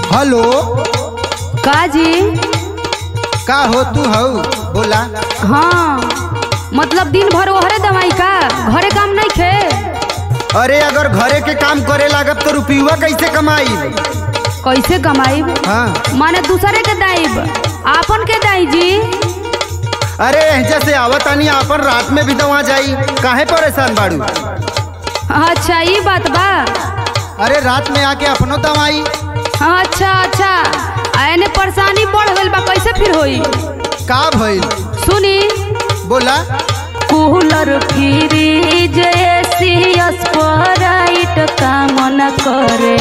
Hello का जी का हो तू हऊ बोला हाँ मतलब दिन भर ओहरे दवाई का घरे काम नहीं खे अरे अगर घरे के काम करे लागत तो रुपयुआ कैसे कमाई कैसे कमाईब हाँ माने दूसरे के दाइब आपन के दाई जी अरे जैसे आवत आनी आपन रात में भी दवा जाई काहे परेशान बाड़ू अच्छा ये बात बा अरे रात में आके अपनो दवाई अच्छा अच्छा आने परेशानी बढ़ गइल बा कैसे फिर होई का भइल सुनी बोला कूलर फ्रिज एसी स्प्राइट काम न करे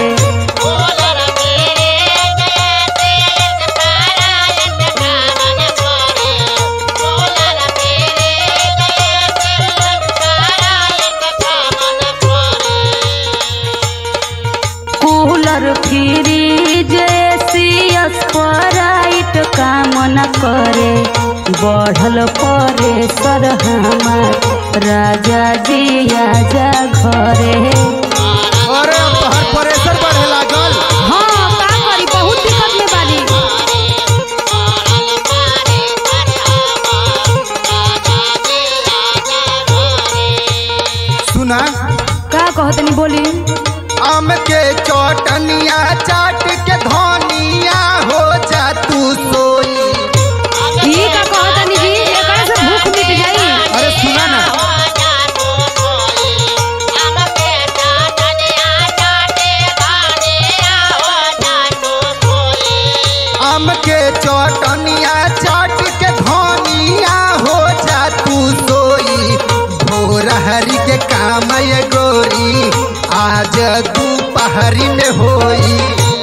कूलर फ्रिज एसी स्प्राइट काम न करे बढ़ल परे सर हमार राजा जी आजा घरे अरे अब तोहर प्रेशर बढ़े लागल हाँ का करी बहुत दिक्कत में बानी सुना का कहतनी बोली आम के चौटनिया चाट के धनिया हो जा तू सोई ई का कहतनी जी एकरा से भूख मिट जाई अरे सुना ना आम के चौटनिया चाट के धनिया हो जा तू सोई भोर हरी के काम ये गोरी आज दोपहरी में होई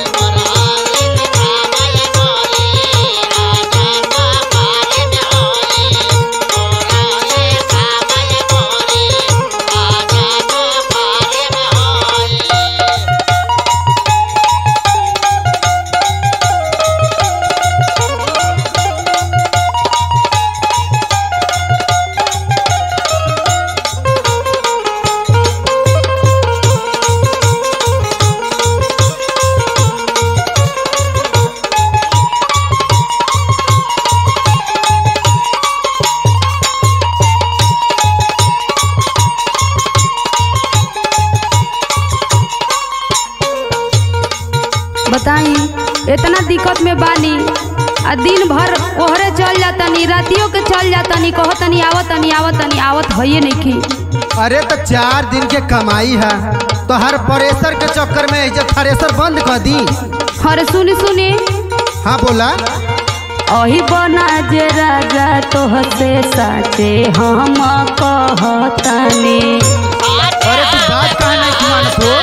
बताई इतना दिक्कत में बानी आ दिन भर ओहरे चल जातनी रातियों के चल जातनी कहतनी आवतनी आवतनी आवत हइये नहीं अरे तो चार दिन के कमाई है तो हर प्रेशर के चक्कर में जब थ्रेसर बंद कर दी अरे सुनी सुनी हाँ बोला अही बना जे राजा तोहसे साचे हम कहतनी अरे तू बात कहा नहीं की मानत हो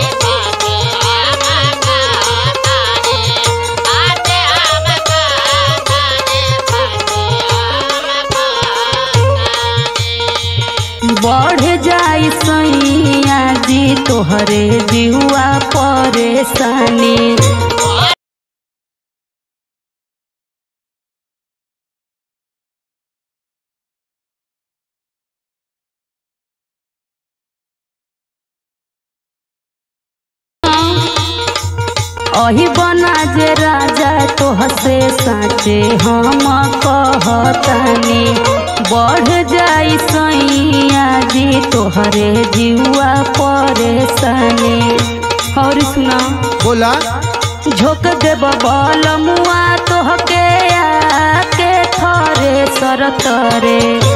बढ़ जाई सैया जी तोहरे जीवा परेशानी अही बना जे राजा तोहसे साचे हम कहतनी बढ़ जाई सैया जी तोहरे जीवा परेशानी और सुना बोला झोंक देब बलमुआ तोहके आके थरे सर तरे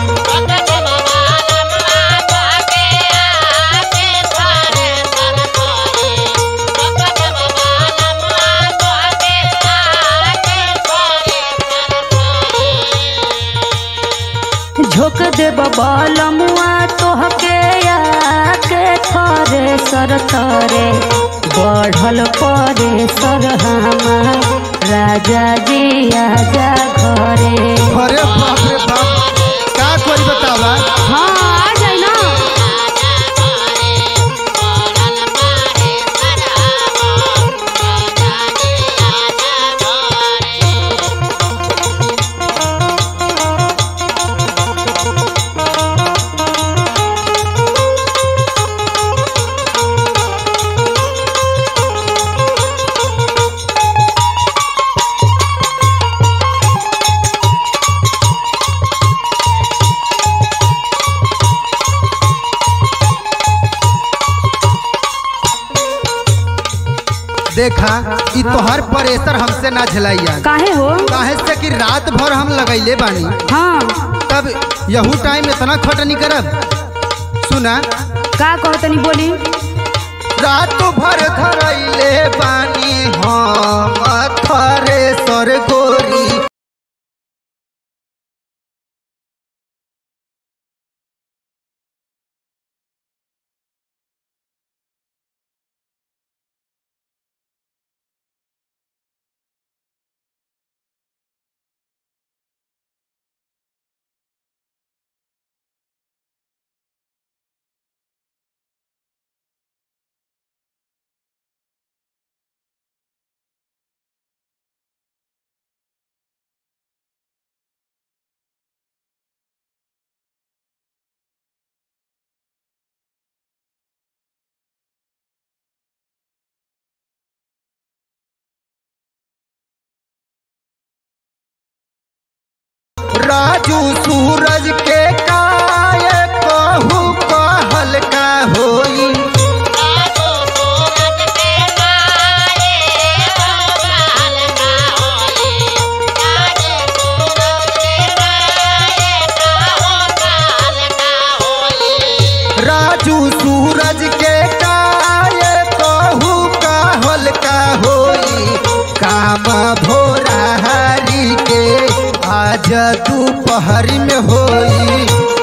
झोंक देब बलमुआ तोहके आके थरे सर तरे बढ़ल परे सर हमार राजा जी आजा घरे अरे बाप रे बाप का करी बतावा हाँ आ जाई ना तोहार प्रेशर हमसे ना झेलाइया काहे हो काहे से कि रात भर हम लगैले बानी हाँ तब यहू टाइम इतना खटनी करब सुना का कहो तनी बोली रात भर धरैले बानी हम थ्रेसर गोरी राजू सूरज के काय कहू कहल का होई राजू सूरज के काय कहू कहल का होई काम भोरा हरी के आज दोपहर में होई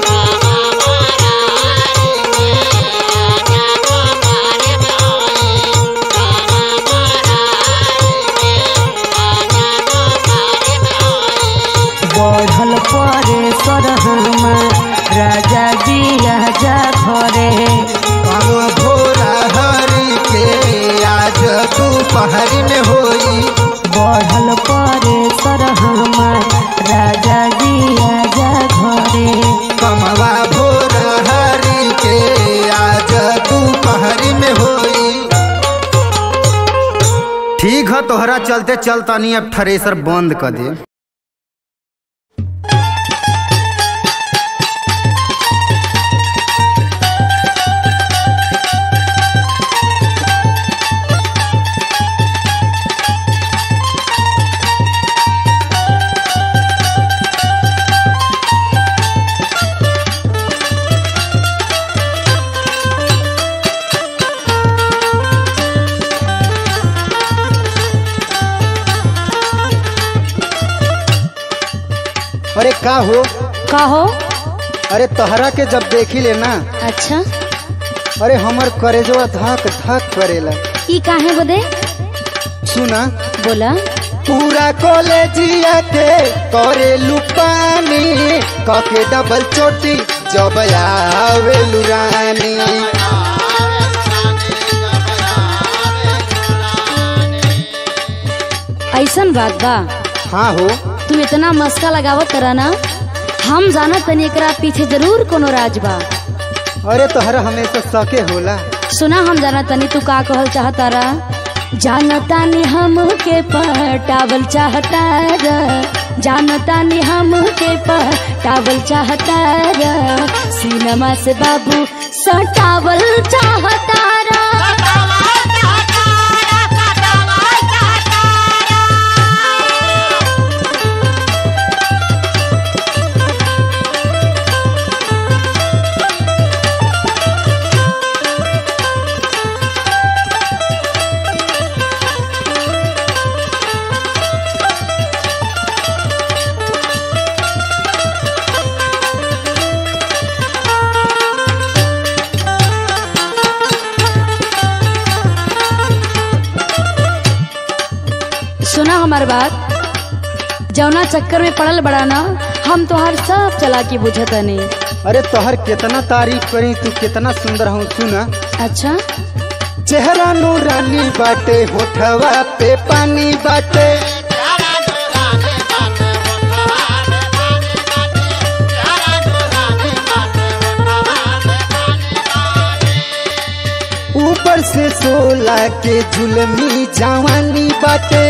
बढ़ल परे सरहमा राजा जी राजा घरे काम भोरा हरी के आज दोपहर में होई बढ़ल परे सरहमा राजा जी राजा घरे कमवा भोरा हरी के आज दोपहर में होई ठीक है तोहरा चलते चलता नहीं अब थ्रेसर बंद कर दे अरे का हो का हो अरे तोहरा के जब देखी ले ना अच्छा अरे हमर करेजवा धक धक करेला ई काहे बदे सुना बोला पूरा कॉलेजिया के करे लुपानी कके डबल चोटी जब आवे लुरानी ऐसन बात बा हाँ हो तुम इतना मस्का लगावत करा ना हम जाना तनी एकरा पीछे जरूर कोनो राज बा अरे तोहरा हमेशा सके होला सुना हम जाना तनी तू का कहल चाहता रा जानता नि हम के पटावल चाहता रा जानता नि हम के पटावल चाहता रा सिनेमा से बाबू सटावल चाहता रा सुना हमार बात जौना चक्कर में पड़ल बड़ा ना हम तोहार सब चला के बुझतनी अरे तोहर कितना तारीफ करी तू कितना सुंदर हूँ सुना अच्छा चेहरा नूरानी बाटे होठवा पे पानी बाटे ऊपर से सोला के जुलमी जवानी बाटे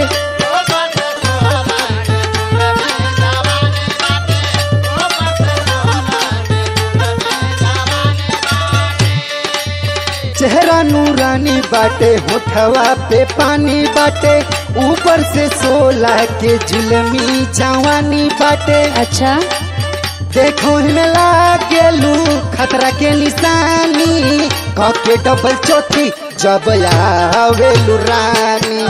चेहरा नूरानी बा बाटे होठवा पे पानी बाटे ऊपर से सोलह के जुलमी जवानी बाटे अच्छा देखो में लागेलू खतरा के निशानी कके डबल चौथी जब आवेलू रानी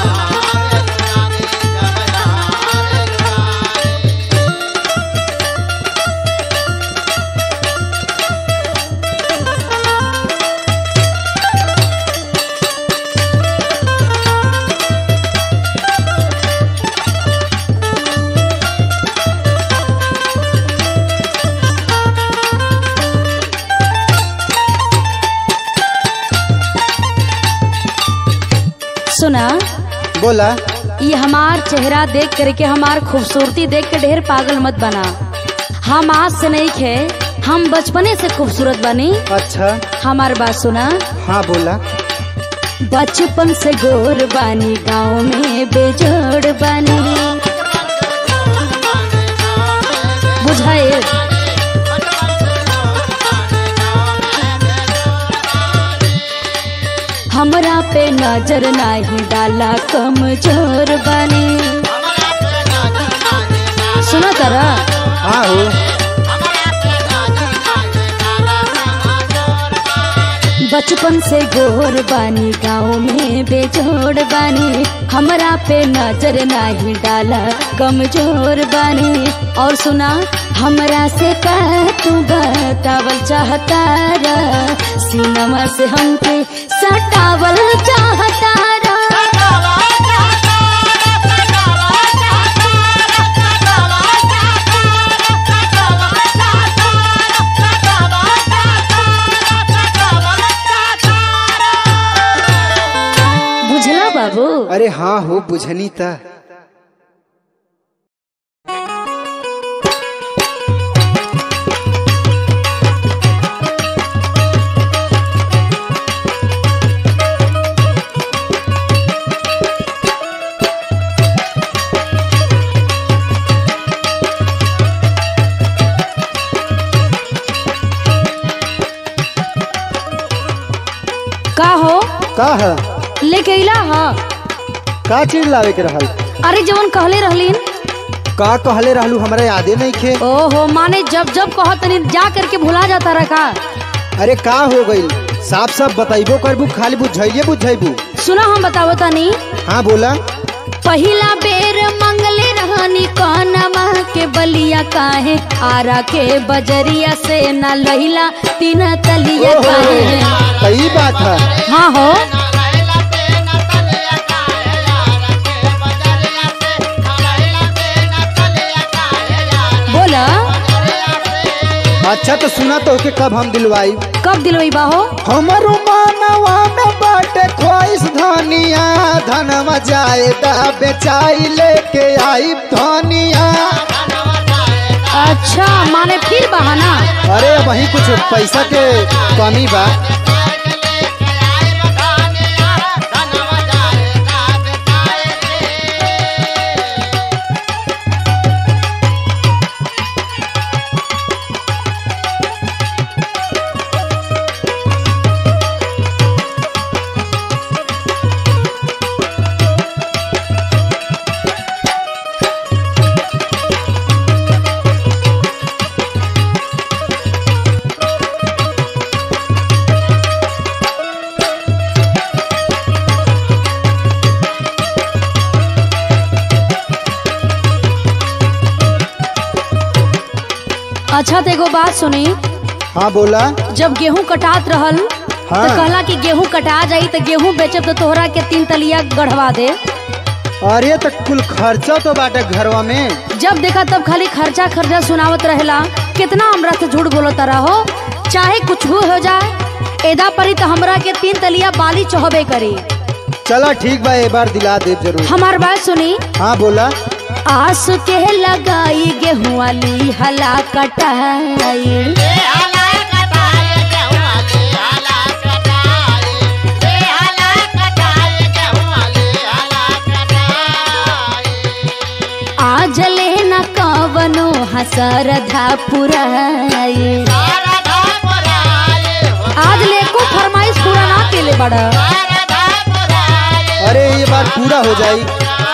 सुना बोला ये हमार चेहरा देख करके हमार खूबसूरती देख के ढेर पागल मत बना हम आज से नहीं खे हम बचपने से खूबसूरत बनी अच्छा हमार बात सुना हाँ बोला बचपन से गोर बानी गाँव में बेजोड़ बानी बुझाए हमरा पे नजर नाही डाला कमजोर बानी सुना तारा हाँ हो बचपन से गोर बानी गाँव में बेजोड़ बानी हमरा पे नजर नाही डाला कमजोर बानी और सुना हमरा से का तू बतावल चाहता रा सिनेमा से हमके सटावल चाहता रा बुझला बाबू अरे हाँ हो बुझनी था का हो का है लेके अइला हा का चीज लावे के रहल अरे जवन कहले रहलीन का कहले रहलू हमरा यादे नहीं खे ओहो माने जब जब कहो तनी जा करके भुला जाता रखा अरे का हो गई साफ साफ बताइबो करबू खाली बुझाइए बुझाइबू सुना हम बतावो तनी हाँ बोला पहिला बेर मंगले रहनी कौनमा के बलिया काहे आरा के बजरिया से न लहिला तीन तलिया ओहो, काहे सही बात है हाँ हो बोला अच्छा तो सुना तो के कब हम दिलवाई कब दिलवई बाहो हमरो मानवा में बाटे ख्वाहिश धनिया धनवा जाएदा बेचाई लेके आई धनिया अच्छा माने फिर बहाना अरे वही कुछ पैसा के कमी बा अच्छा तो एगो बात सुनी हाँ बोला जब गेहूं कटात रहल हाँ। तो कहला कि गेहूं कटा जाई तो गेहूं बेचब तो तोहरा के तीन तलिया गढ़वा दे अरे तो कुल खर्चा तो बाटे घरवा में जब देखा तब खाली खर्चा खर्चा सुनावत रहेला कितना हमरा से झूठ बोलत रहो चाहे कुछ भी हो जाए एदा परी तो हमरा के तीन तलिया बाली चढ़बे करी चला ठीक बा एक बार दिला दे जरूर हमार बात सुनी हाँ बोला आस के लगाई गेहूं वाली हला कटाई आज लेना कवनो हसरधा पुराई आज ले को फरमाइश पूरा ना केले बड़ा अरे ये बात पूरा हो जाई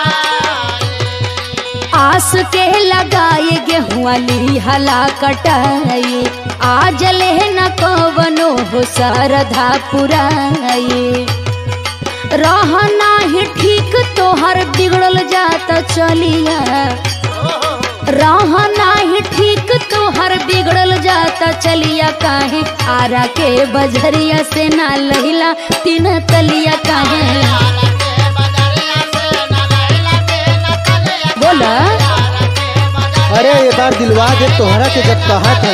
आस के लगाए गेहुआ हला कटाई आज ले न कवनो हो सरधा पुराई रहना ही ठीक तोहर बिगड़ल जाता चलिया रहना ही ठीक तोहर बिगड़ल जाता चलिया काहे आरा के बजरिया से ना लहिला तीन तलिया काहे बोला अरे ये बार दिलवा दे तोहरा के जब कहा था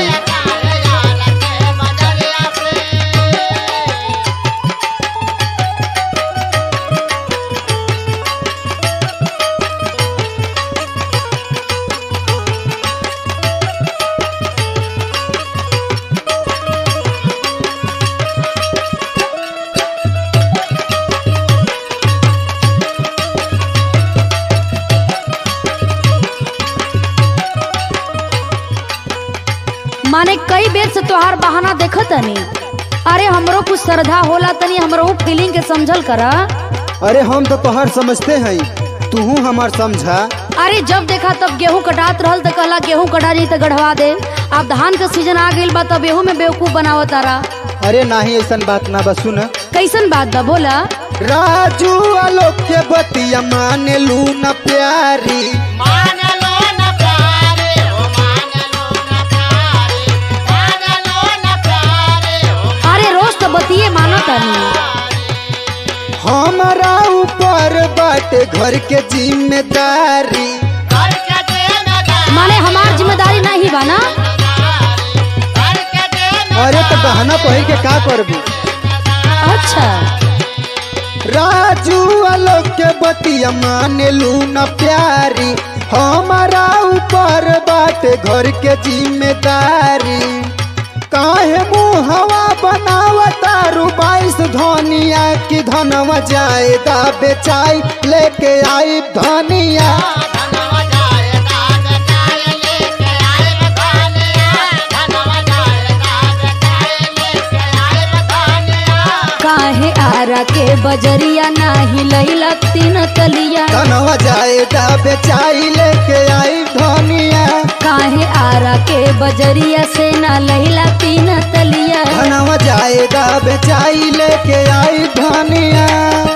माने कई बेर से तोहार बहाना देखो तनी अरे हमरो कुछ श्रद्धा होला तनी हमरो फीलिंग के समझल करा अरे हम तो तोहर समझते हैं तू हमार समझा अरे जब देखा तब गेहूं कटात रहल त कहला गेहूं कटा जाई त गढ़वा दे अब धान का सीजन आ गइल बा तब गेहूं में बेवकूफ बनावत तारा अरे नाही ऐसा बात ना बस सुन कैसन बात बा बोला राजू आलोक के बतिया माने लू न प्यारी अरे रोज तो बतिए मानो तनी हमारा ऊपर बाटे घर के जिम्मेदारी माने हमार जिम्मेदारी नहीं बा ना अरे तो बहाना पहिर के का करबू अच्छा राजू आलोक के बतिया माने लू न प्यारी हमारा ऊपर बाटे घर के जिम्मेदारी काहे मुँह हवा बनावतारू बाईस धनिया की धनवा जायदा बेचाई लेके आई धनिया काहे आरा के बजरिया नाही लैला तीन तलिया धनवा जायदा बेचाई लेके आई धनिया काहे आरा के बजरिया से ना लैला तीन तलिया धनवा जायदा बेचाई लेके आई धनिया